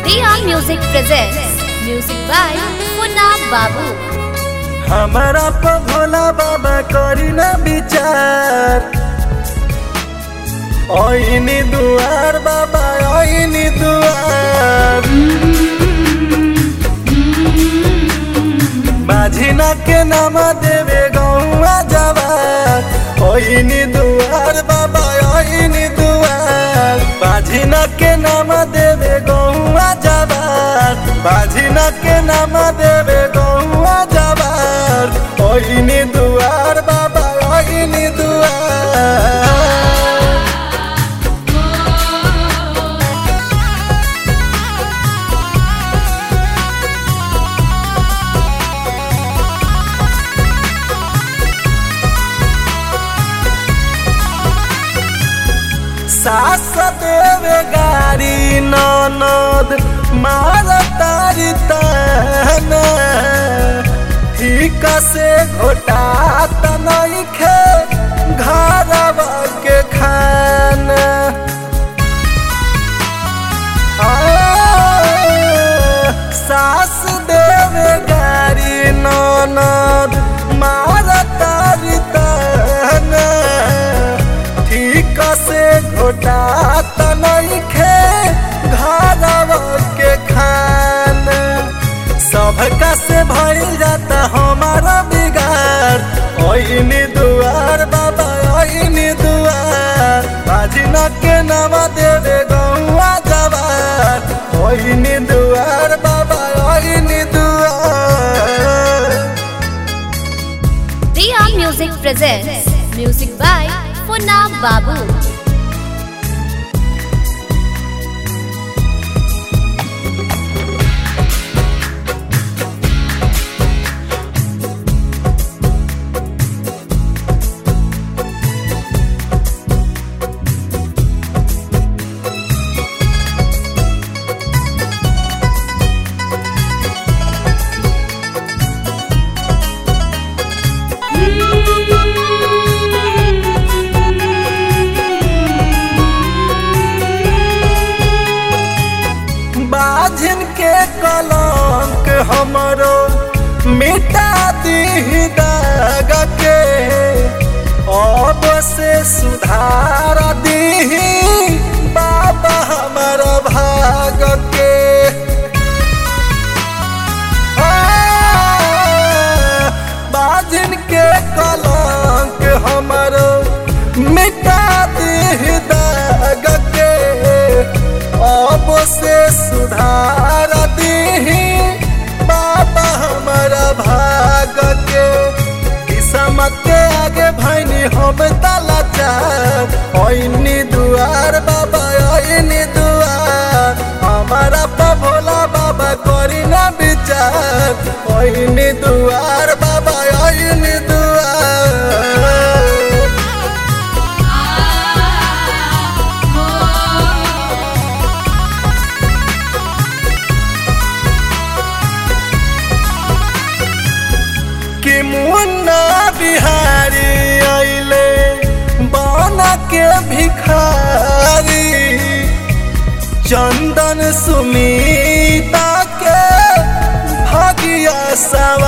Riya Music presents music by Munna Babu. हमारा प भोला बाबा करी ना विचार ओइनी दुआर बाबा ओइनी दुआर माझिना के नाम देवे गौआ जवार ओइनी दुआर बाबा ओइनी दुआर माझिना के नाम देवे गौआ जवार माझिना के नाम देवे गौआ जवार ओइनी दुआर बाबा ओइनी दुआर सास देवे गाड़ी ननद मार तारी ताना ठीक से घोटा तनई खे घरवा के खाना आ, सास देवे गाड़ी ननद मार तारी ताना ठीक से घोटा तनई खे घरवा के खाना सबका से भइल जाता हमारा बिगाड़ ओइनी दुआर बाबा ओइनी दुआर बाजिना के नाम देवे गौआ जवार ओइनी दुआर बाबा ओइनी दुआर Riya Music presents music by Munna Babu. बाझिन के कलंक हमरो मिटा दी दाग के अब से सुधार दी बाबा हमर भाग के आ, बाझिन के कलंक हमरो मिटा दी दाग के अब से सुधार दी बाबा हमारा भाग के किस्मत के आगे भैनी हम ताला चार ओइनी दुआर बाबा ओइनी दुआर हमारा प भोला बाबा करी ना विचार ओइनी दुआर बाबा ओइनी दुआर कि मुन्ना बिहारी अइले बना के भिखारी चंदन सुमीता के भागिया सवा